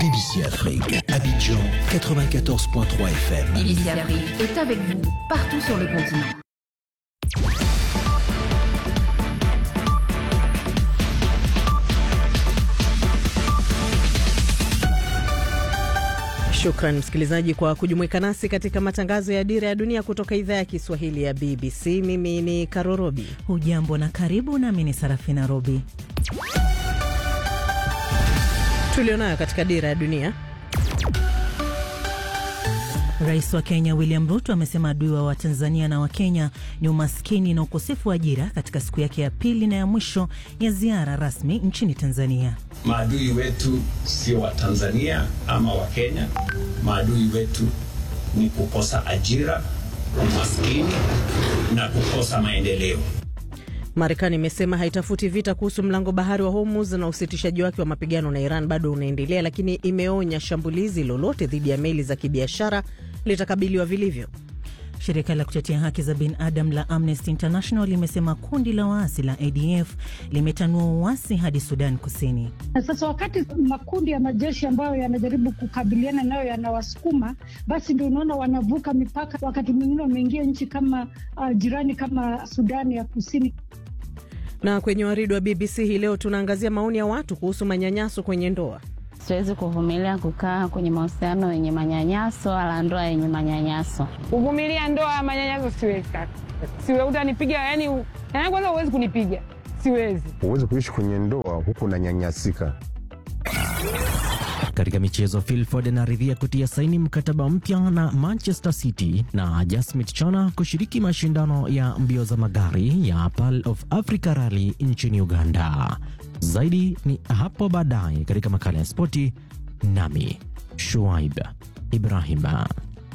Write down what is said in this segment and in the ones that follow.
BBC Afrique, Abidjan 94.3 FM. BBC Afrique est avec vous partout sur le continent. Shukran msikilizaji kwa kujumuika nasi katika matangazo ya Dira ya Dunia kutoka idhaa ya Kiswahili ya BBC. Mimi ni Karorobi. Hujambo na karibu, nami ni Sarafina Robi. Tulionayo katika Dira ya Dunia. Rais wa Kenya William Ruto amesema adui wa Watanzania na Wakenya ni umaskini na ukosefu wa ajira katika siku yake ya pili na ya mwisho ya ziara rasmi nchini Tanzania. Maadui wetu sio Watanzania ama Wakenya. Maadui wetu ni kukosa ajira, umaskini na kukosa maendeleo. Marekani imesema haitafuti vita kuhusu mlango bahari wa Hormuz na usitishaji wake wa mapigano na Iran bado unaendelea, lakini imeonya shambulizi lolote dhidi ya meli za kibiashara litakabiliwa vilivyo. Shirika la kutetea haki za binadamu la Amnesty International limesema kundi la waasi la ADF limetanua uasi hadi Sudan Kusini. Na sasa wakati makundi ya majeshi ambayo yanajaribu kukabiliana nayo yanawasukuma, basi ndio unaona wanavuka mipaka, wakati mwingine wameingia nchi kama uh, jirani kama Sudani ya Kusini. Na kwenye waridi wa BBC hii leo tunaangazia maoni ya watu kuhusu manyanyaso kwenye ndoa. Siwezi kuvumilia kukaa kwenye mahusiano yenye manyanyaso wala ndoa yenye manyanyaso. Kuvumilia ndoa ya manyanyaso siwezi kaka, siwezi. Utanipiga yani, yani kwanza huwezi kunipiga, siwezi. Huwezi kuishi kwenye ndoa huku unanyanyasika. Katika michezo, Phil Foden anaridhia kutia saini mkataba mpya na Manchester City na Jasmine Chana kushiriki mashindano ya mbio za magari ya Pearl of Africa Rally nchini Uganda. Zaidi ni hapo baadaye katika makala ya spoti, nami Shuaib Ibrahima.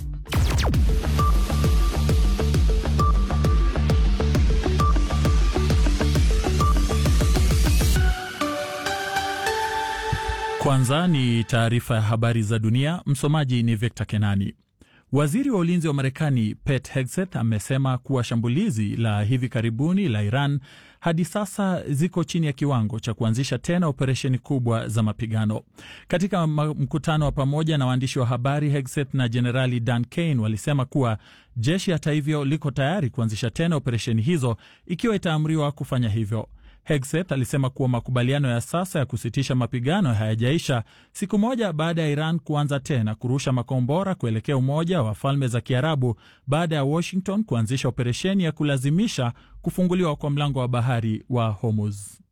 Kwanza ni taarifa ya habari za dunia. Msomaji ni Victor Kenani. Waziri wa ulinzi wa Marekani Pete Hegseth amesema kuwa shambulizi la hivi karibuni la Iran hadi sasa ziko chini ya kiwango cha kuanzisha tena operesheni kubwa za mapigano. Katika mkutano wa pamoja na waandishi wa habari, Hegseth na Jenerali Dan Kane walisema kuwa jeshi hata hivyo liko tayari kuanzisha tena operesheni hizo ikiwa itaamriwa kufanya hivyo. Hegseth alisema kuwa makubaliano ya sasa ya kusitisha mapigano hayajaisha siku moja baada ya Iran kuanza tena kurusha makombora kuelekea Umoja wa Falme za Kiarabu baada ya Washington kuanzisha operesheni ya kulazimisha kufunguliwa kwa mlango wa bahari wa Hormuz.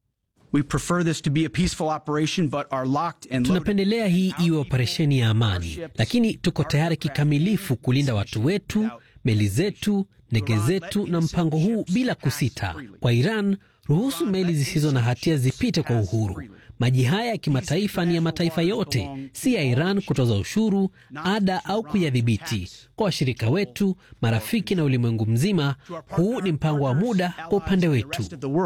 Tunapendelea hii iwe operesheni ya amani, lakini tuko tayari kikamilifu kulinda watu wetu, meli zetu, ndege zetu na mpango huu bila kusita. Kwa Iran, ruhusu meli zisizo na hatia zipite kwa uhuru. Maji haya ya kimataifa ni ya mataifa yote, si ya Iran kutoza ushuru, ada au kuyadhibiti. Kwa washirika wetu, marafiki na ulimwengu mzima, huu ni mpango wa muda kwa upande wetu.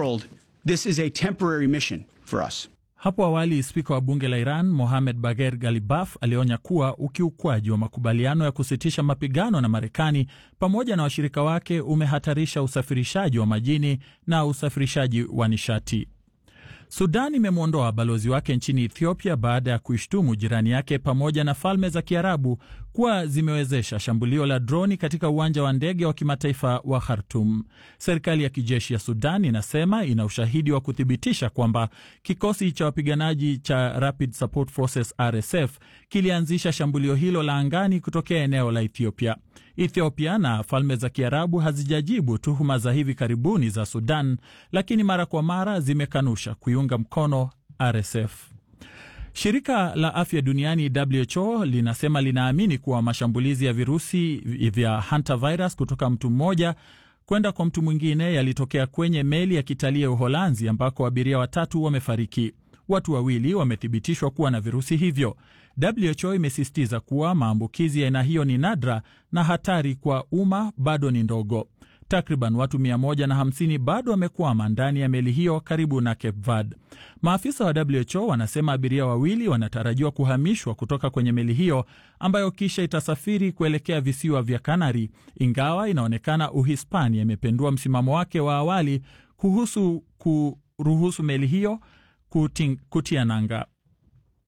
Hapo awali spika wa bunge la Iran Mohamed Bagher Galibaf alionya kuwa ukiukwaji wa makubaliano ya kusitisha mapigano na Marekani pamoja na washirika wake umehatarisha usafirishaji wa majini na usafirishaji wa nishati. Sudan imemwondoa balozi wake nchini Ethiopia baada ya kuishtumu jirani yake pamoja na Falme za Kiarabu kuwa zimewezesha shambulio la droni katika uwanja wa ndege wa kimataifa wa Khartum. Serikali ya kijeshi ya Sudan inasema ina ushahidi wa kuthibitisha kwamba kikosi cha wapiganaji cha Rapid Support Forces RSF kilianzisha shambulio hilo la angani kutokea eneo la Ethiopia. Ethiopia na Falme za Kiarabu hazijajibu tuhuma za hivi karibuni za Sudan, lakini mara kwa mara zimekanusha kuiunga mkono RSF. Shirika la afya duniani WHO linasema linaamini kuwa mashambulizi ya virusi vya hantavirus kutoka mtu mmoja kwenda kwa mtu mwingine yalitokea kwenye meli ya kitalii ya Uholanzi ambako abiria watatu wamefariki. Watu wawili wamethibitishwa kuwa na virusi hivyo. WHO imesisitiza kuwa maambukizi ya aina hiyo ni nadra na hatari kwa umma bado ni ndogo. Takriban watu 150 bado wamekwama ndani ya meli hiyo karibu na Cape Verde. Maafisa wa WHO wanasema abiria wawili wanatarajiwa kuhamishwa kutoka kwenye meli hiyo ambayo kisha itasafiri kuelekea visiwa vya Kanari, ingawa inaonekana Uhispania imependua msimamo wake wa awali kuhusu kuruhusu meli hiyo kutia nanga.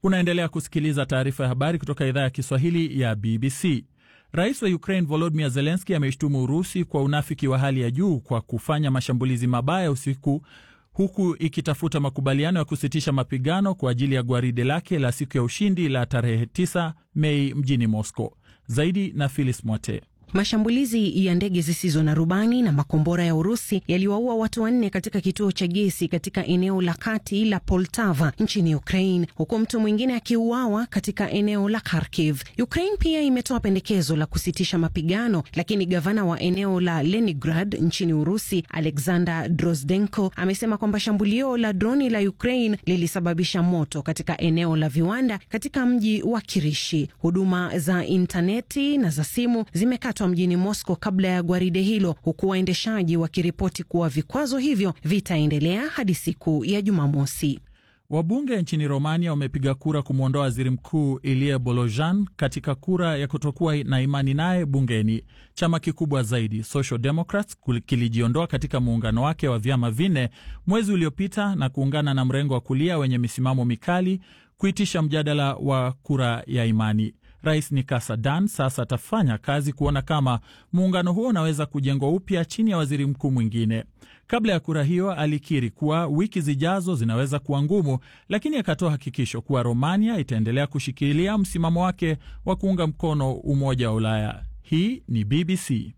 Unaendelea kusikiliza taarifa ya habari kutoka idhaa ya Kiswahili ya BBC. Rais wa Ukraine Volodymyr Zelensky ameshtumu Urusi kwa unafiki wa hali ya juu kwa kufanya mashambulizi mabaya usiku huku ikitafuta makubaliano ya kusitisha mapigano kwa ajili ya gwaride lake la siku ya ushindi la tarehe 9 Mei mjini Moscow. Zaidi na Phyllis Mwate. Mashambulizi ya ndege zisizo na rubani na makombora ya Urusi yaliwaua watu wanne katika kituo cha gesi katika eneo la kati la Poltava nchini Ukraine, huku mtu mwingine akiuawa katika eneo la Kharkiv. Ukraine pia imetoa pendekezo la kusitisha mapigano, lakini gavana wa eneo la Leningrad nchini Urusi, Alexander Drozdenko, amesema kwamba shambulio la droni la Ukraine lilisababisha moto katika eneo la viwanda katika mji wa Kirishi. Huduma za intaneti na za simu zimekatwa mjini Moscow kabla ya gwaride hilo, huku waendeshaji wakiripoti kuwa vikwazo hivyo vitaendelea hadi siku ya Jumamosi. Wabunge nchini Romania wamepiga kura kumwondoa waziri mkuu Ilie Bolojan katika kura ya kutokuwa na imani naye bungeni. Chama kikubwa zaidi Social Democrats kilijiondoa katika muungano wake wa vyama vinne mwezi uliopita na kuungana na mrengo wa kulia wenye misimamo mikali kuitisha mjadala wa kura ya imani. Rais Nikasa Dan sasa atafanya kazi kuona kama muungano huo unaweza kujengwa upya chini ya waziri mkuu mwingine. Kabla ya kura hiyo, alikiri kuwa wiki zijazo zinaweza kuwa ngumu, lakini akatoa hakikisho kuwa Romania itaendelea kushikilia msimamo wake wa kuunga mkono umoja wa Ulaya. Hii ni BBC.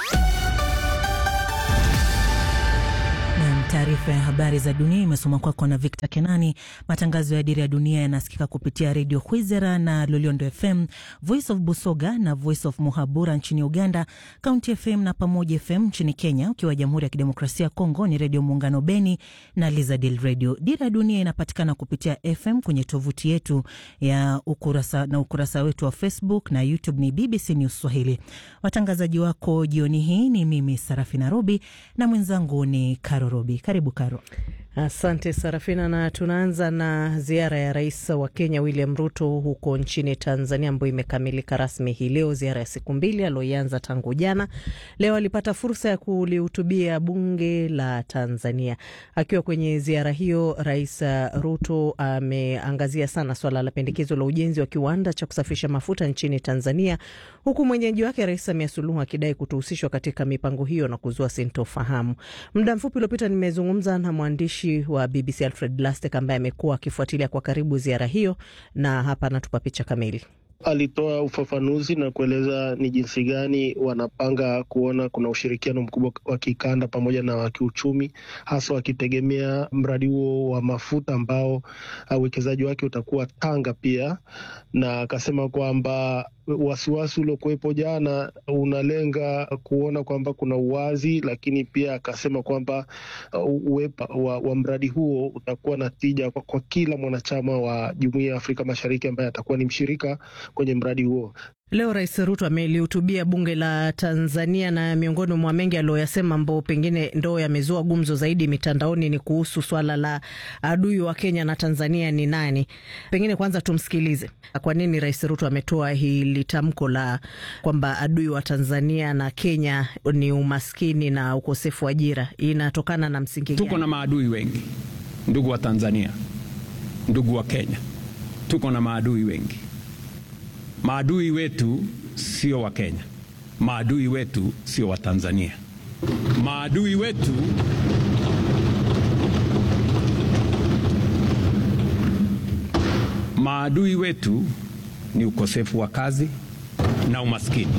Taarifa ya habari za dunia imesoma kwako na Victor Kenani. Matangazo ya Dira ya Dunia yanasikika kupitia redio Kwizera na Loliondo FM, Voice of Busoga na Voice of Muhabura nchini Uganda, County FM na Pamoja FM nchini Kenya. Ukiwa Jamhuri ya Kidemokrasia ya Kongo ni Redio Muungano Beni na Lizadil Radio. Dira ya Dunia inapatikana kupitia FM kwenye tovuti yetu ya ukurasa na ukurasa wetu wa Facebook na YouTube ni BBC News Swahili. Watangazaji wako jioni hii ni mimi Sarafina Robi na mwenzangu ni Karo Robi. Karibu Karo. Asante Sarafina, na tunaanza na ziara ya rais wa Kenya William Ruto huko nchini Tanzania ambayo imekamilika rasmi hii leo, ziara ya siku mbili aliyoianza tangu jana. Leo alipata fursa ya kulihutubia bunge la Tanzania. Akiwa kwenye ziara hiyo, Rais Ruto ameangazia sana swala la pendekezo la ujenzi wa kiwanda cha kusafisha mafuta nchini Tanzania, huku mwenyeji wake Rais Samia Suluhu akidai kutohusishwa katika mipango hiyo na kuzua sintofahamu. Muda mfupi uliopita nimezungumza na mwandishi wa BBC Alfred Lastek ambaye amekuwa akifuatilia kwa karibu ziara hiyo, na hapa anatupa picha kamili. Alitoa ufafanuzi na kueleza ni jinsi gani wanapanga kuona kuna ushirikiano mkubwa wa kikanda pamoja na wa kiuchumi, hasa wakitegemea mradi huo wa mafuta ambao uwekezaji wake utakuwa Tanga pia, na akasema kwamba wasiwasi uliokuwepo jana unalenga kuona kwamba kuna uwazi, lakini pia akasema kwamba uwepo wa, wa mradi huo utakuwa na tija kwa, kwa kila mwanachama wa Jumuiya ya Afrika Mashariki ambaye atakuwa ni mshirika kwenye mradi huo. Leo Rais Ruto amelihutubia bunge la Tanzania na miongoni mwa mengi aliyoyasema ambao pengine ndo yamezua gumzo zaidi mitandaoni ni kuhusu swala la adui wa Kenya na Tanzania ni nani. Pengine kwanza tumsikilize, kwa nini Rais Ruto ametoa hili tamko la kwamba adui wa Tanzania na Kenya ni umaskini na ukosefu wa ajira, inatokana na msingi Tuko na maadui wengi, ndugu wa Tanzania, ndugu wa Kenya, tuko na maadui wengi. Maadui wetu sio wa Kenya, maadui wetu sio wa Tanzania, maadui wetu maadui wetu ni ukosefu wa kazi na umaskini.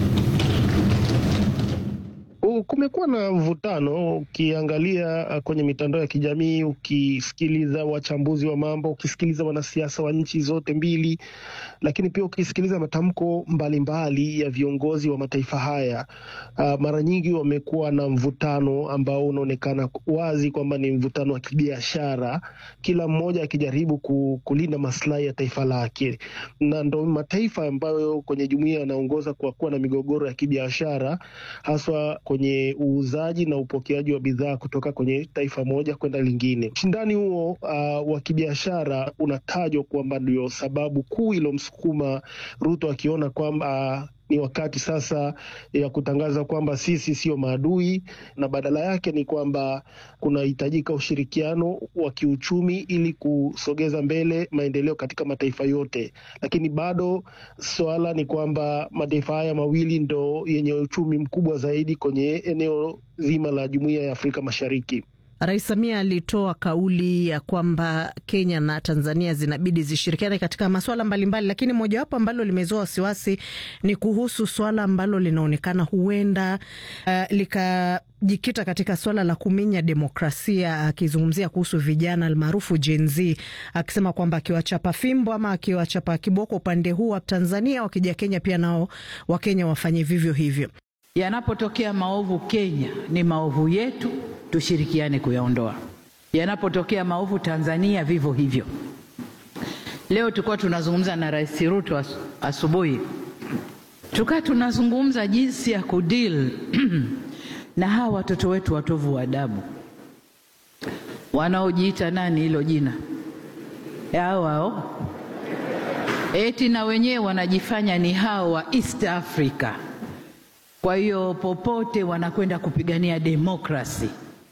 Kumekuwa na mvutano, ukiangalia kwenye mitandao ya kijamii, ukisikiliza wachambuzi wa mambo, ukisikiliza wanasiasa wa nchi zote mbili, lakini pia ukisikiliza matamko mbalimbali ya viongozi wa mataifa haya, uh, mara nyingi wamekuwa na mvutano ambao unaonekana wazi kwamba ni mvutano wa kibiashara, kila mmoja akijaribu kulinda maslahi ya taifa lake, na ndo mataifa ambayo kwenye jumuiya yanaongoza kwa kuwa na migogoro ya kibiashara haswa kwenye uuzaji na upokeaji wa bidhaa kutoka kwenye taifa moja kwenda lingine. Ushindani huo uh, wa kibiashara unatajwa kwamba ndio sababu kuu ilomsukuma Ruto akiona kwamba uh, ni wakati sasa ya kutangaza kwamba sisi sio maadui, na badala yake ni kwamba kunahitajika ushirikiano wa kiuchumi ili kusogeza mbele maendeleo katika mataifa yote. Lakini bado swala ni kwamba mataifa haya mawili ndo yenye uchumi mkubwa zaidi kwenye eneo zima la Jumuiya ya Afrika Mashariki. Rais Samia alitoa kauli ya kwamba Kenya na Tanzania zinabidi zishirikiane katika masuala mbalimbali, lakini mojawapo ambalo limezua wasiwasi ni kuhusu swala ambalo linaonekana huenda uh, likajikita katika swala la kuminya demokrasia, akizungumzia kuhusu vijana almaarufu Gen Z, akisema kwamba akiwachapa fimbo ama akiwachapa kiboko upande huu wa Tanzania, wakija Kenya pia nao Wakenya wafanye vivyo hivyo. Yanapotokea maovu Kenya, ni maovu yetu, tushirikiane kuyaondoa. Yanapotokea maovu Tanzania, vivyo hivyo. Leo tulikuwa tunazungumza na Rais Ruto as, asubuhi, tukaa tunazungumza jinsi ya kudeal na hawa watoto wetu watovu wa adabu wanaojiita nani, hilo jina hao hao, eti na wenyewe wanajifanya ni hao wa East Africa. Kwa hiyo popote wanakwenda kupigania demokrasi.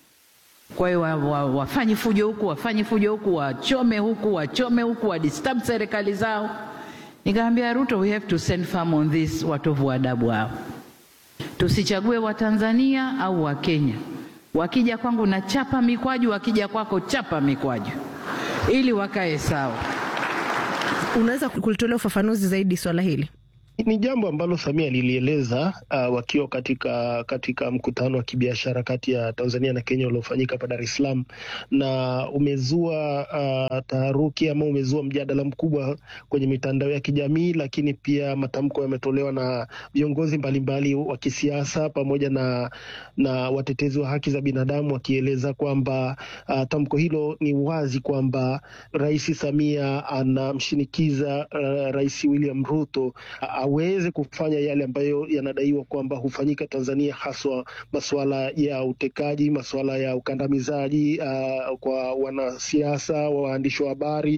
Kwa hiyo wa, wa, wafanye fujo huku, wafanye fujo huku, wachome huku, wachome huku, wadisturb serikali zao. Nikamwambia Ruto, we have to send firm on this, watovu wa adabu hao. Tusichague Watanzania au Wakenya. Wakija kwangu na chapa mikwaju, wakija kwako chapa mikwaju, ili wakae sawa. Unaweza kulitolea ufafanuzi zaidi swala hili? Ni jambo ambalo Samia lilieleza uh, wakiwa katika katika mkutano wa kibiashara kati ya Tanzania na Kenya uliofanyika hapa Dar es Salaam, na umezua uh, taharuki ama umezua mjadala mkubwa kwenye mitandao ya kijamii, lakini pia matamko yametolewa na viongozi mbalimbali wa kisiasa pamoja na na watetezi wa haki za binadamu wakieleza kwamba uh, tamko hilo ni wazi kwamba Rais Samia anamshinikiza uh, Rais William Ruto aweze kufanya yale ambayo yanadaiwa kwamba hufanyika Tanzania, haswa masuala ya utekaji, masuala ya ukandamizaji uh, kwa wanasiasa, waandishi wa habari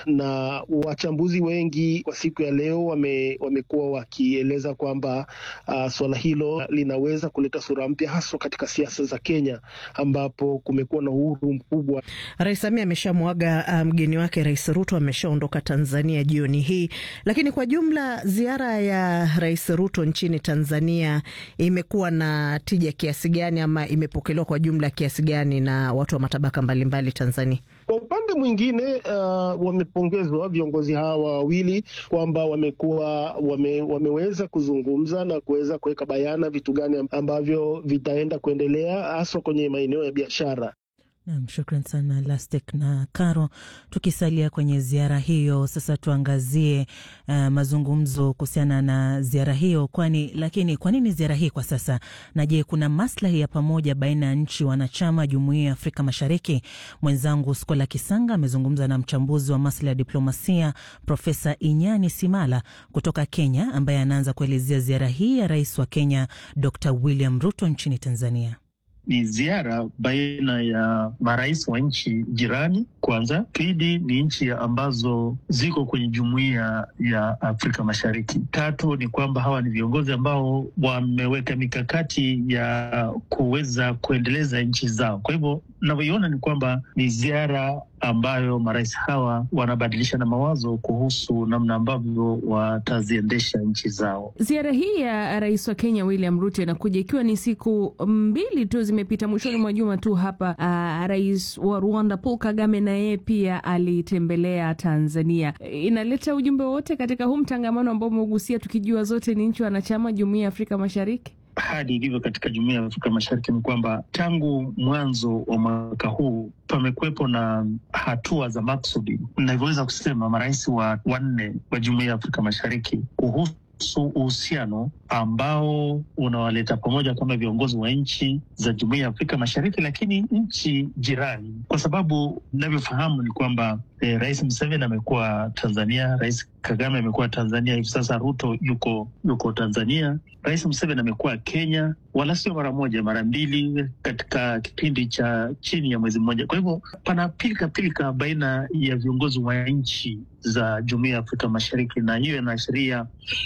na wachambuzi wengi kwa siku ya leo wame, wamekuwa wakieleza kwamba uh, suala hilo linaweza kuleta sura mpya haswa katika siasa za Kenya ambapo kumekuwa na uhuru mkubwa. Rais Samia ameshamwaga mgeni um, wake Rais Ruto ameshaondoka Tanzania jioni hii, lakini kwa jumla ziara ya Rais Ruto nchini Tanzania imekuwa na tija kiasi gani ama imepokelewa kwa jumla kiasi gani na watu wa matabaka mbalimbali mbali Tanzania? Kwa upande mwingine uh, wamepongezwa viongozi hawa wawili kwamba wamekuwa wame, wameweza kuzungumza na kuweza kuweka bayana vitu gani ambavyo vitaenda kuendelea haswa kwenye maeneo ya biashara. Nam, shukran sana Lastek na Caro. Tukisalia kwenye ziara hiyo sasa, tuangazie uh, mazungumzo kuhusiana na ziara hiyo. Kwani lakini kwa nini ziara hii kwa sasa, na je, kuna maslahi ya pamoja baina ya nchi wanachama jumuiya ya Afrika Mashariki? Mwenzangu Skola Kisanga amezungumza na mchambuzi wa masuala ya diplomasia Profesa Inyani Simala kutoka Kenya, ambaye anaanza kuelezea ziara hii ya rais wa Kenya Dr William Ruto nchini Tanzania. Ni ziara baina ya marais wa nchi jirani kwanza. Pili ni nchi ambazo ziko kwenye jumuiya ya Afrika Mashariki. Tatu ni kwamba hawa ni viongozi ambao wameweka mikakati ya kuweza kuendeleza nchi zao. Kwa hivyo navyoiona ni kwamba ni ziara ambayo marais hawa wanabadilisha na mawazo kuhusu namna ambavyo wataziendesha nchi zao. Ziara hii ya rais wa Kenya William Ruto inakuja ikiwa ni siku mbili tu zimepita, mwishoni mwa juma tu hapa. Uh, rais wa Rwanda Paul Kagame na yeye pia alitembelea Tanzania. Inaleta ujumbe wote katika huu mtangamano ambao umegusia, tukijua zote ni nchi wanachama jumuiya ya Afrika Mashariki. Hali ilivyo katika jumuiya ya Afrika Mashariki ni kwamba tangu mwanzo wa mwaka huu pamekuwepo na hatua za maksudi, navyoweza kusema marais wa wanne wa jumuiya ya Afrika Mashariki kuhusu uhusiano ambao unawaleta pamoja kama viongozi wa nchi za jumuiya ya Afrika Mashariki, lakini nchi jirani, kwa sababu inavyofahamu ni kwamba eh, Rais Museveni amekuwa Tanzania, Rais Kagame amekuwa Tanzania, hivi sasa Ruto yuko yuko Tanzania, Rais Museveni amekuwa Kenya, wala sio mara moja, mara mbili katika kipindi cha chini ya mwezi mmoja. Kwa hivyo pana pilika pilika baina ya viongozi wa nchi za jumuiya ya Afrika Mashariki, na hiyo inaashiria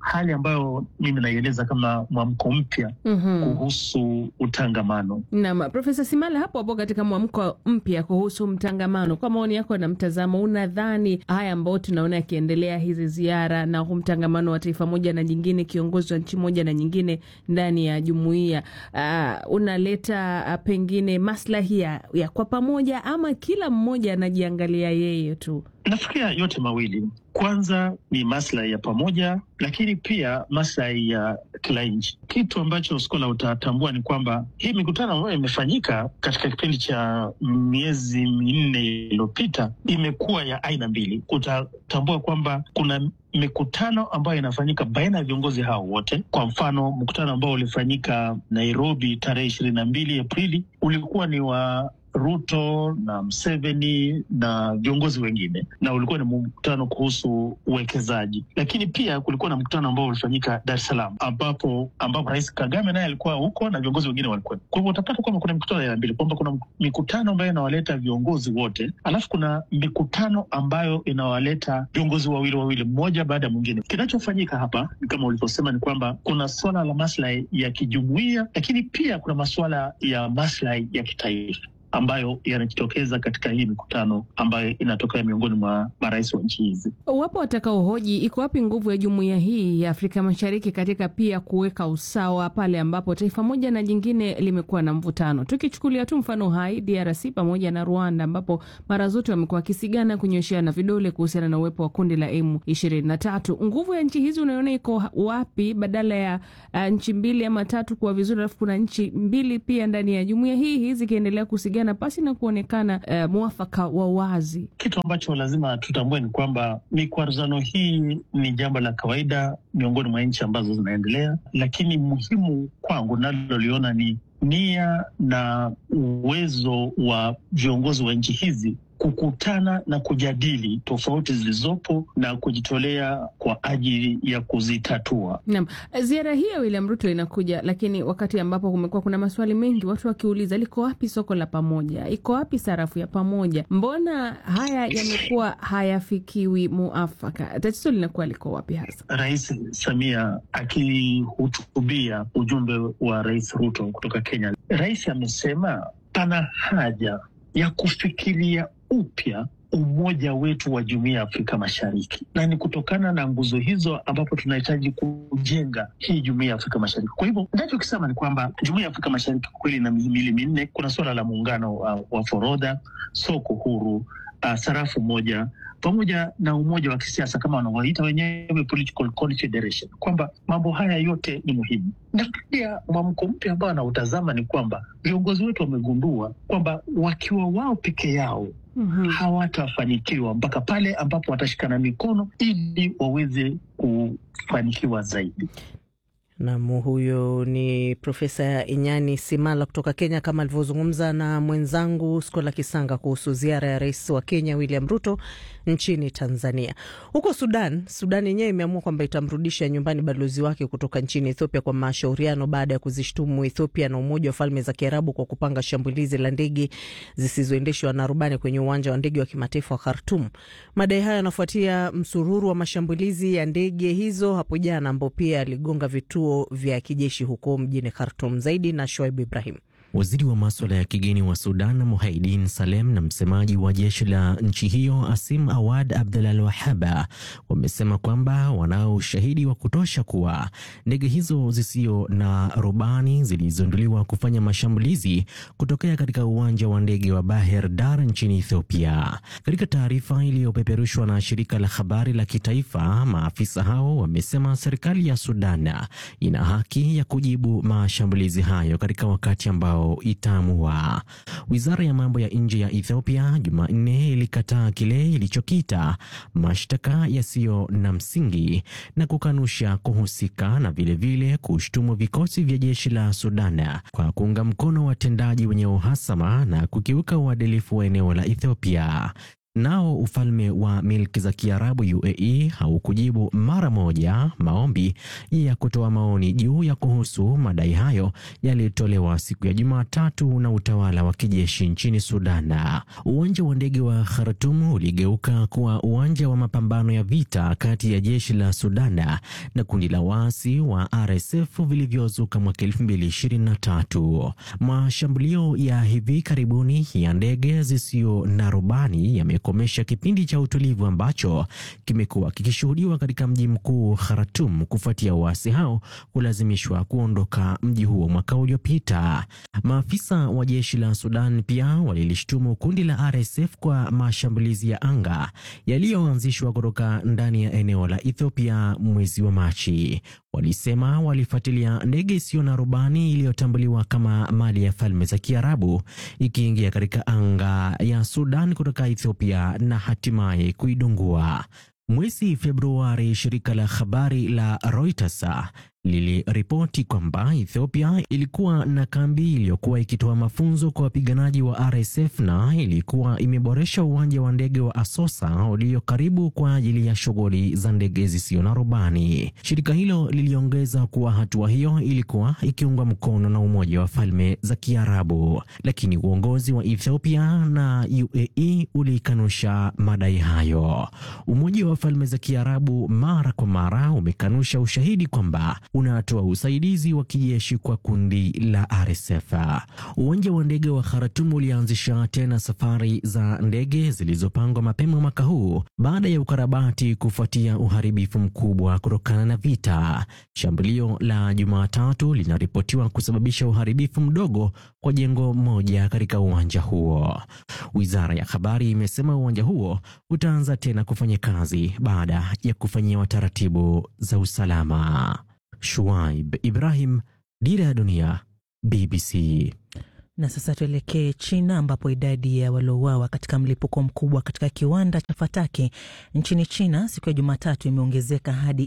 hali ambayo mimi naieleza kama mwamko mpya Mhm. kuhusu utangamano. Naam, Profesa Simala, hapo hapo katika mwamko mpya kuhusu mtangamano, kwa maoni yako na mtazamo, unadhani haya ambayo tunaona yakiendelea, hizi ziara na huu mtangamano wa taifa moja na nyingine, kiongozi wa nchi moja na nyingine ndani ya jumuiya uh, unaleta uh, pengine maslahi ya, ya kwa pamoja ama kila mmoja anajiangalia yeye tu? Nafikiria yote mawili. Kwanza ni maslahi ya pamoja, lakini pia maslahi ya kila nchi. Kitu ambacho Skola utatambua ni kwamba hii mikutano ambayo imefanyika katika kipindi cha miezi minne iliyopita imekuwa ya aina mbili. Utatambua kwamba kuna mikutano ambayo inafanyika baina ya viongozi hao wote. Kwa mfano, mkutano ambao ulifanyika Nairobi tarehe ishirini na mbili Aprili ulikuwa ni wa Ruto na Mseveni na viongozi wengine, na ulikuwa ni mkutano kuhusu uwekezaji. Lakini pia kulikuwa na mkutano ambao ulifanyika Dar es Salaam, ambapo ambapo Rais Kagame naye alikuwa huko na viongozi wengine walikuwa. Kwa hivyo utapata kwamba kuna mikutano ya aina mbili, kwamba kuna mikutano ambayo inawaleta viongozi wote, alafu kuna mikutano ambayo inawaleta viongozi wawili wawili, mmoja baada ya mwingine. Kinachofanyika hapa ni kama ulivyosema, ni kwamba kuna suala la maslahi ya kijumuia, lakini pia kuna masuala ya maslahi ya kitaifa ambayo yanajitokeza katika hii mikutano ambayo inatokea miongoni mwa marais wa nchi hizi. Wapo watakaohoji iko wapi nguvu ya jumuiya hii ya Afrika Mashariki katika pia kuweka usawa pale ambapo taifa moja na jingine limekuwa na mvutano. Tukichukulia tu mfano hai DRC pamoja na Rwanda, ambapo mara zote wamekuwa wakisigana kunyosheana vidole kuhusiana na uwepo wa kundi la M ishirini na tatu. Nguvu ya nchi hizi unaiona iko wapi, badala ya uh, nchi mbili ama tatu kuwa vizuri, alafu kuna nchi mbili pia ndani ya jumuiya hii hii zikiendelea kusigana pasi na kuonekana uh, mwafaka wa wazi. Kitu ambacho lazima tutambue ni kwamba mikwaruzano hii ni jambo la kawaida miongoni mwa nchi ambazo zinaendelea, lakini muhimu kwangu naloliona ni nia na uwezo wa viongozi wa nchi hizi kukutana na kujadili tofauti zilizopo na kujitolea kwa ajili ya kuzitatua. Naam, ziara hii ya William Ruto inakuja, lakini wakati ambapo kumekuwa kuna maswali mengi, watu wakiuliza liko wapi soko la pamoja, iko wapi sarafu ya pamoja? Mbona haya yamekuwa hayafikiwi muafaka? Tatizo linakuwa liko wapi hasa? Rais Samia akihutubia ujumbe wa Rais Ruto kutoka Kenya, rais amesema pana haja ya kufikiria upya umoja wetu wa jumuiya ya Afrika Mashariki, na ni kutokana na nguzo hizo ambapo tunahitaji kujenga hii jumuiya ya Afrika Mashariki. Kwa hivyo nachokisema ni kwamba jumuiya ya Afrika Mashariki kwa kweli ina mihimili minne. Kuna suala la muungano wa, wa forodha, soko huru, uh, sarafu moja pamoja na umoja wa kisiasa kama wanavyoita wenyewe political confederation, kwamba mambo haya yote ni muhimu. Na pia mwamko mpya ambao anautazama ni kwamba viongozi wetu wamegundua kwamba wakiwa wao peke yao Mhm. hawatafanikiwa mpaka pale ambapo watashikana mikono ili waweze kufanikiwa zaidi. Nam, huyo ni Profesa Inyani Simala kutoka Kenya, kama alivyozungumza na mwenzangu Skola Kisanga kuhusu ziara ya rais wa Kenya William Ruto nchini Tanzania. Huko Sudan, Sudan yenyewe imeamua kwamba itamrudisha nyumbani balozi wake kutoka nchini Ethiopia kwa mashauriano baada ya kuzishtumu Ethiopia na Umoja wa Falme za Kiarabu kwa kupanga shambulizi la ndege zisizoendeshwa na rubani kwenye uwanja wa ndege wa kimataifa wa Khartum. Madai hayo yanafuatia msururu wa mashambulizi ya ndege hizo hapo jana, ambao pia aligonga vituo vya kijeshi huko mjini Khartum. Zaidi na Shoaib Ibrahim. Waziri wa maswala ya kigeni wa Sudan Muhaidin Salem na msemaji wa jeshi la nchi hiyo Asim Awad Abdulal Wahaba wamesema kwamba wanao ushahidi wa kutosha kuwa ndege hizo zisio na rubani zilizinduliwa kufanya mashambulizi kutokea katika uwanja wa ndege wa Baher Dar nchini Ethiopia. Katika taarifa iliyopeperushwa na shirika la habari la kitaifa, maafisa hao wamesema serikali ya Sudan ina haki ya kujibu mashambulizi hayo katika wakati ambao itaamua. Wizara ya mambo ya nje ya Ethiopia Jumanne ilikataa kile ilichokita mashtaka yasiyo na msingi na kukanusha kuhusika na vilevile kushtumu vikosi vya jeshi la Sudan kwa kuunga mkono watendaji wenye uhasama na kukiuka uadilifu wa eneo la Ethiopia. Nao ufalme wa milki za Kiarabu UAE haukujibu mara moja maombi ya kutoa maoni juu ya kuhusu madai hayo yaliyotolewa siku ya Jumatatu na utawala wa kijeshi nchini Sudan. Uwanja wa ndege wa Khartoum uligeuka kuwa uwanja wa mapambano ya vita kati ya jeshi la Sudan na kundi la waasi wa RSF vilivyozuka mwaka 2023. Mashambulio ya hivi karibuni ya ndege zisizo na rubani yamekomesha kipindi cha utulivu ambacho kimekuwa kikishuhudiwa katika mji mkuu Khartoum kufuatia waasi hao kulazimishwa kuondoka mji huo mwaka uliopita. Maafisa wa jeshi la Sudan pia walilishtumu kundi la RSF kwa mashambulizi ya anga yaliyoanzishwa kutoka ndani ya eneo la Ethiopia mwezi wa Machi. Walisema walifuatilia ndege isiyo na rubani iliyotambuliwa kama mali ya Falme za Kiarabu ikiingia katika anga ya Sudan kutoka Ethiopia na hatimaye kuidungua. Mwezi Februari, shirika la habari la Reuters liliripoti kwamba Ethiopia ilikuwa na kambi iliyokuwa ikitoa mafunzo kwa wapiganaji wa RSF na ilikuwa imeboresha uwanja wa ndege wa Asosa ulio karibu kwa ajili ya shughuli za ndege zisizo na rubani. Shirika hilo liliongeza kuwa hatua hiyo ilikuwa ikiungwa mkono na Umoja wa Falme za Kiarabu, lakini uongozi wa Ethiopia na UAE ulikanusha madai hayo. Umoja wa Falme za Kiarabu mara kwa mara umekanusha ushahidi kwamba unatoa usaidizi wa kijeshi kwa kundi la RSF. Uwanja wa ndege wa Khartoum ulianzisha tena safari za ndege zilizopangwa mapema mwaka huu baada ya ukarabati kufuatia uharibifu mkubwa kutokana na vita. Shambulio la Jumatatu linaripotiwa kusababisha uharibifu mdogo kwa jengo moja katika uwanja huo. Wizara ya habari imesema uwanja huo utaanza tena kufanya kazi baada ya kufanyiwa taratibu za usalama. Shuaib Ibrahim, Dira ya Dunia, BBC. Na sasa tuelekee China ambapo idadi ya waliouawa katika mlipuko mkubwa katika kiwanda cha fataki nchini China siku ya Jumatatu imeongezeka hadi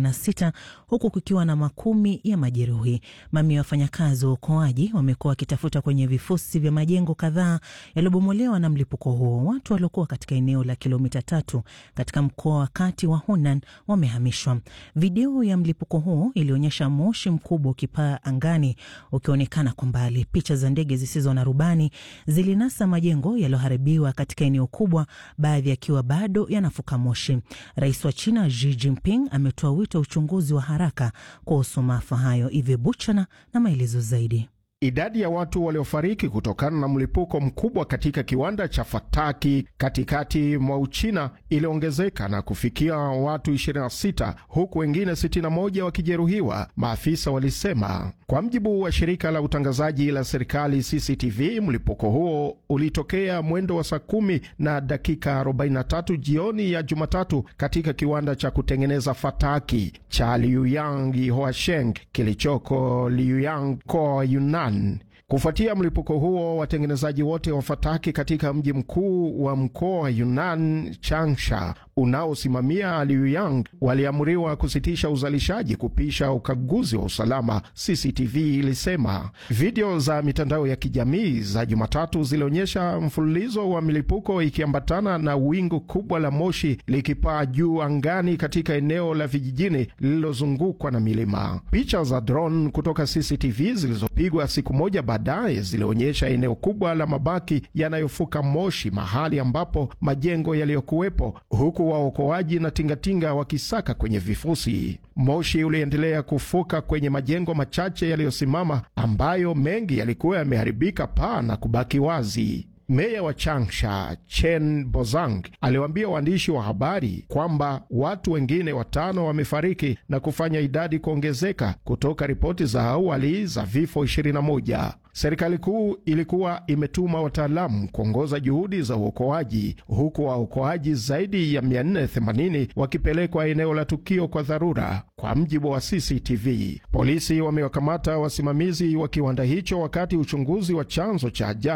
26 huku kukiwa na makumi ya majeruhi. Mamia ya wafanyakazi wa uokoaji wamekuwa wakitafuta kwenye vifusi vya majengo kadhaa yaliyobomolewa na mlipuko huo. Watu waliokuwa katika eneo la kilomita tatu katika mkoa wa kati wa Hunan wamehamishwa. Video ya mlipuko huo ilionyesha moshi mkubwa ukipaa angani ukionekana kwa mbali. Picha za ndege zisizo na rubani zilinasa majengo yaliyoharibiwa katika eneo kubwa, baadhi yakiwa bado yanafuka moshi. Rais wa China Xi Jinping ametoa wito wa uchunguzi wa haraka kuhusu maafa hayo. Ive Buchana na maelezo zaidi. Idadi ya watu waliofariki kutokana na mlipuko mkubwa katika kiwanda cha fataki katikati mwa Uchina iliongezeka na kufikia watu 26 huku wengine 61 wakijeruhiwa, maafisa walisema. Kwa mjibu wa shirika la utangazaji la serikali CCTV, mlipuko huo ulitokea mwendo wa saa kumi na dakika 43 jioni ya Jumatatu katika kiwanda cha kutengeneza fataki cha Liuyang Hoasheng kilichoko Liuyang mkoa Yunnan. Kufuatia mlipuko huo, watengenezaji wote wa fataki katika mji mkuu wa mkoa wa Yunnan, Changsha, unaosimamia Liuyang, waliamuriwa kusitisha uzalishaji kupisha ukaguzi wa usalama, CCTV ilisema. Video za mitandao ya kijamii za Jumatatu zilionyesha mfululizo wa milipuko ikiambatana na wingu kubwa la moshi likipaa juu angani katika eneo la vijijini lililozungukwa na milima. Picha za drone kutoka CCTV zilizopigwa siku moja baadaye zilionyesha eneo kubwa la mabaki yanayofuka moshi, mahali ambapo majengo yaliyokuwepo, huku waokoaji na tingatinga wakisaka kwenye vifusi. Moshi uliendelea kufuka kwenye majengo machache yaliyosimama, ambayo mengi yalikuwa yameharibika paa na kubaki wazi. Meya wa Changsha Chen Bozang aliwaambia waandishi wa habari kwamba watu wengine watano wamefariki na kufanya idadi kuongezeka kutoka ripoti za awali za vifo 21. Serikali kuu ilikuwa imetuma wataalamu kuongoza juhudi za uokoaji huku waokoaji zaidi ya 480 wakipelekwa eneo la tukio kwa dharura, kwa mjibu wa CCTV. Polisi wamewakamata wasimamizi wa kiwanda hicho wakati uchunguzi wa chanzo cha ajali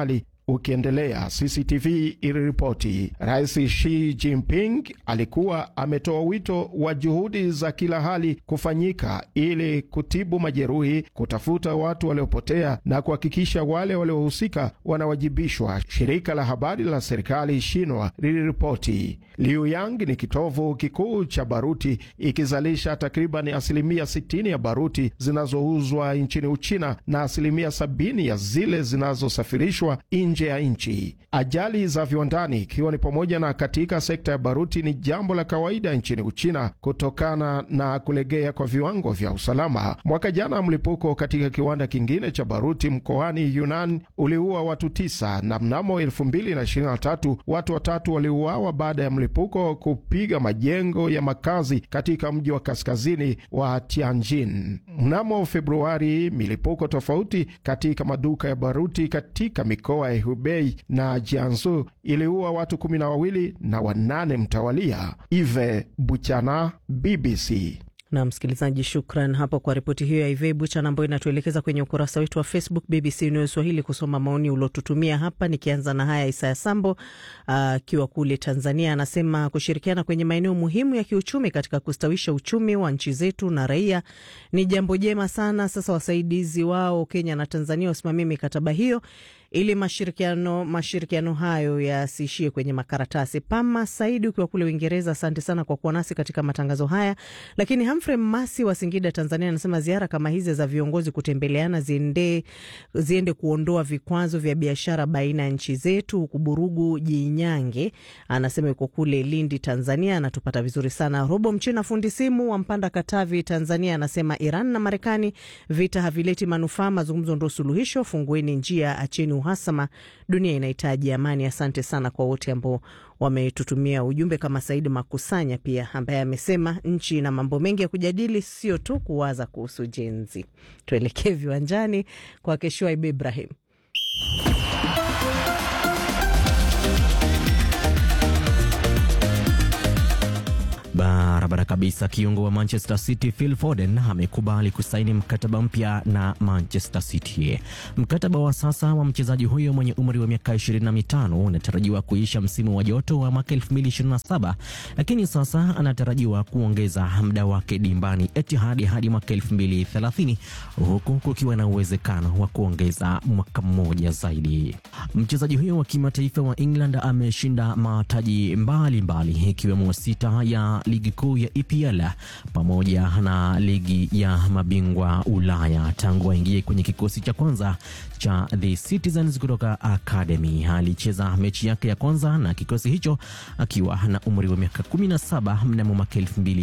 ukiendelea, CCTV iliripoti. Rais Xi Jinping alikuwa ametoa wito wa juhudi za kila hali kufanyika ili kutibu majeruhi, kutafuta watu waliopotea na kuhakikisha wale waliohusika wanawajibishwa, shirika la habari la serikali Shinwa liliripoti. Liuyang ni kitovu kikuu cha baruti, ikizalisha takriban asilimia 60 ya baruti zinazouzwa nchini Uchina na asilimia 70 ya zile zinazosafirishwa nje ya nchi. Ajali za viwandani, ikiwa ni pamoja na katika sekta ya baruti, ni jambo la kawaida nchini Uchina kutokana na kulegea kwa viwango vya usalama. Mwaka jana mlipuko katika kiwanda kingine cha baruti mkoani Yunnan uliua watu tisa, na mnamo 2023 watu watatu waliuawa baada ya mlipuko kupiga majengo ya makazi katika mji wa kaskazini wa Tianjin. Mnamo Februari, milipuko tofauti katika maduka ya baruti katika mikoa ya Hubei na Jiangsu iliua watu kumi na wawili na wanane mtawalia. Ive Buchana, BBC. Na msikilizaji, shukran hapo kwa ripoti hiyo ya Ivei Buchan ambayo inatuelekeza kwenye ukurasa wetu wa Facebook BBC News Swahili kusoma maoni uliotutumia hapa. Nikianza na haya, Isaya Sambo akiwa uh, kule Tanzania anasema kushirikiana kwenye maeneo muhimu ya kiuchumi katika kustawisha uchumi wa nchi zetu na raia ni jambo jema sana. Sasa wasaidizi wao Kenya na Tanzania wasimamie mikataba hiyo ili mashirikiano mashirikiano hayo yasiishie kwenye makaratasi. Pama Saidi ukiwa kule Uingereza, asante sana kwa kuwa nasi katika matangazo haya. Lakini Humphrey Masi wa Singida, Tanzania, anasema ziara kama hizi za viongozi kutembeleana ziende, ziende kuondoa vikwazo vya biashara baina ya nchi zetu. Huku Burugu Jinyange anasema yuko kule Lindi, Tanzania, anatupata vizuri sana. Robo Mchina fundi simu wa Mpanda, Katavi, Tanzania, anasema Iran na Marekani vita havileti manufaa, mazungumzo ndo suluhisho. Fungueni njia, acheni uhasama, dunia inahitaji amani. Asante sana kwa wote ambao wametutumia ujumbe, kama Saidi Makusanya pia ambaye amesema nchi na mambo mengi ya kujadili, sio tu kuwaza kuhusu jenzi. Tuelekee viwanjani kwake Shuaib Ibrahim. Barabara kabisa. Kiungo wa Manchester City Phil Foden amekubali kusaini mkataba mpya na Manchester City. Mkataba wa sasa wa mchezaji huyo mwenye umri wa miaka 25 unatarajiwa kuisha msimu wa joto wa mwaka 2027, lakini sasa anatarajiwa kuongeza muda wake dimbani Etihad hadi mwaka 2030, huku kukiwa na uwezekano wa kuongeza mwaka mmoja zaidi. Mchezaji huyo wa kimataifa wa England ameshinda mataji mbalimbali ikiwemo sita ya ligi kuu ya EPL pamoja na ligi ya mabingwa Ulaya tangu aingie kwenye kikosi cha kwanza cha The Citizens kutoka Academy. Alicheza mechi yake ya kwanza na kikosi hicho akiwa na umri wa miaka 17 mnamo mwaka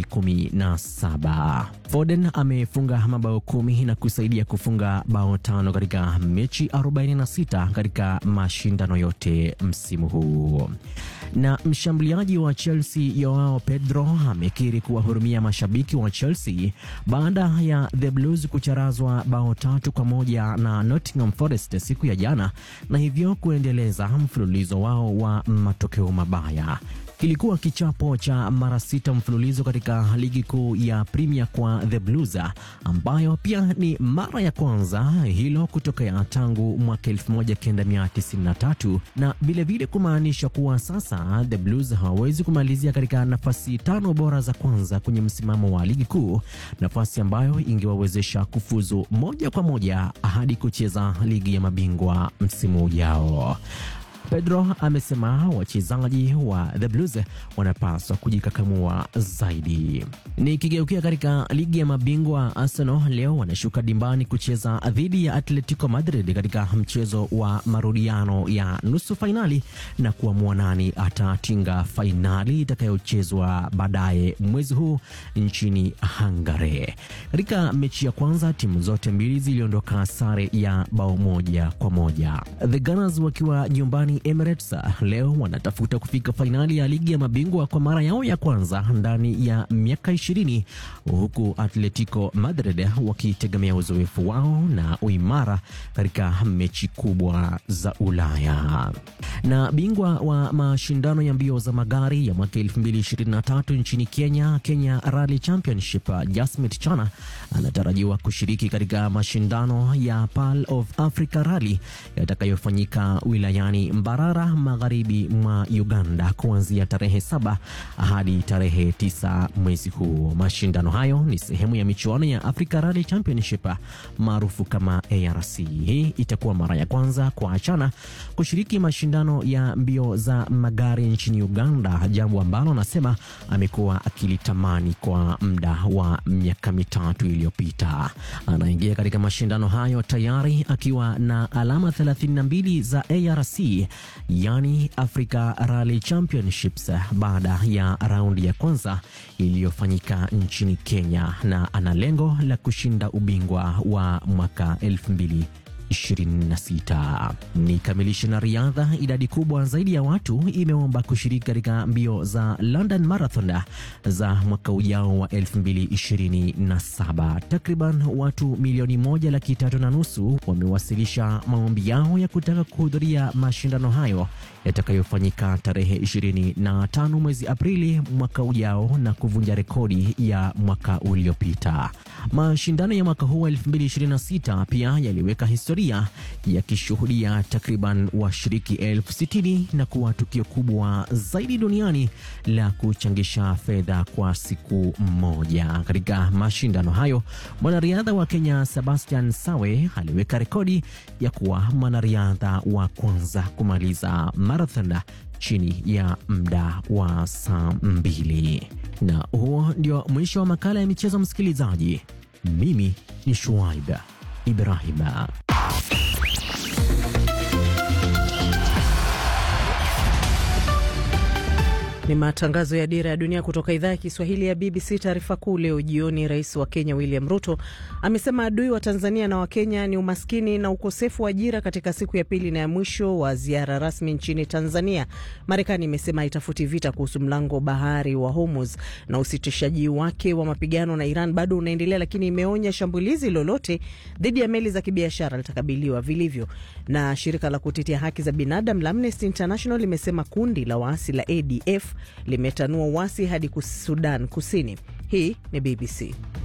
2017. Foden amefunga mabao kumi na kusaidia kufunga bao tano katika mechi 46 katika mashindano yote msimu huu. Na mshambuliaji wa Chelsea Joao Pedro amekiri kuwahurumia mashabiki wa Chelsea baada ya The Blues kucharazwa bao tatu kwa moja na Nottingham Forest siku ya jana na hivyo kuendeleza mfululizo wao wa matokeo mabaya. Kilikuwa kichapo cha mara sita mfululizo katika ligi kuu ya Premier kwa The Blues, ambayo pia ni mara ya kwanza hilo kutokea tangu mwaka 1993 na vilevile kumaanisha kuwa sasa The Blues hawawezi kumalizia katika nafasi tano bora za kwanza kwenye msimamo wa ligi kuu, nafasi ambayo ingewawezesha kufuzu moja kwa moja hadi kucheza ligi ya mabingwa msimu ujao. Pedro amesema wachezaji wa The Blues wanapaswa kujikakamua zaidi. Nikigeukia katika ligi ya mabingwa, Arsenal leo wanashuka dimbani kucheza dhidi ya Atletico Madrid katika mchezo wa marudiano ya nusu fainali na kuamua nani atatinga fainali itakayochezwa baadaye mwezi huu nchini Hungary. Katika mechi ya kwanza timu zote mbili ziliondoka sare ya bao moja kwa moja, The Gunners wakiwa nyumbani Emirates leo wanatafuta kufika fainali ya ligi ya mabingwa kwa mara yao ya kwanza ndani ya miaka ishirini huku Atletico Madrid wakitegemea uzoefu wao na uimara katika mechi kubwa za Ulaya. Na bingwa wa mashindano ya mbio za magari ya mwaka 2023 nchini Kenya, Kenya Rally Championship, Jasmit Chana anatarajiwa kushiriki katika mashindano ya Pearl of Africa Rally yatakayofanyika wilayani Mbarara magharibi mwa Uganda kuanzia tarehe saba hadi tarehe tisa mwezi huu. Mashindano hayo ni sehemu ya michuano ya Africa Rally Championship maarufu kama ARC. Hii itakuwa mara ya kwanza kwa Achana kushiriki mashindano ya mbio za magari nchini Uganda, jambo ambalo anasema amekuwa akilitamani kwa muda wa miaka mitatu iliyopita. Anaingia katika mashindano hayo tayari akiwa na alama 32 za ARC, yani Africa Rally Championships, baada ya raundi ya kwanza iliyofanyika nchini Kenya, na ana lengo la kushinda ubingwa wa mwaka 2000 26. Ni kamilisha na riadha. Idadi kubwa zaidi ya watu imeomba kushiriki katika mbio za London Marathon za mwaka ujao wa 2027. Takriban watu milioni moja laki tatu na nusu wamewasilisha maombi yao ya kutaka kuhudhuria mashindano hayo yatakayofanyika tarehe 25 mwezi Aprili mwaka ujao na kuvunja rekodi ya mwaka uliopita. Mashindano ya mwaka huu wa 2026 pia yaliweka historia yakishuhudia takriban washiriki elfu sitini na kuwa tukio kubwa zaidi duniani la kuchangisha fedha kwa siku moja. Katika mashindano hayo, mwanariadha wa Kenya Sebastian Sawe aliweka rekodi ya kuwa mwanariadha wa kwanza kumaliza marathon chini ya muda wa saa mbili. Na huo ndio mwisho wa makala ya michezo, msikilizaji. Mimi ni Shuaib Ibrahim. Ni matangazo ya Dira ya Dunia kutoka idhaa ya Kiswahili ya BBC. Taarifa kuu leo jioni, rais wa Kenya William Ruto amesema adui wa Tanzania na Wakenya ni umaskini na ukosefu wa ajira, katika siku ya pili na ya mwisho wa ziara rasmi nchini Tanzania. Marekani imesema haitafuti vita kuhusu mlango bahari wa Hormuz na usitishaji wake wa mapigano na Iran bado unaendelea, lakini imeonya shambulizi lolote dhidi ya meli za kibiashara litakabiliwa vilivyo. Na shirika la kutetea haki za binadamu la Amnesty International limesema kundi la waasi la ADF limetanua uasi hadi Sudan Kusini. Hii ni BBC.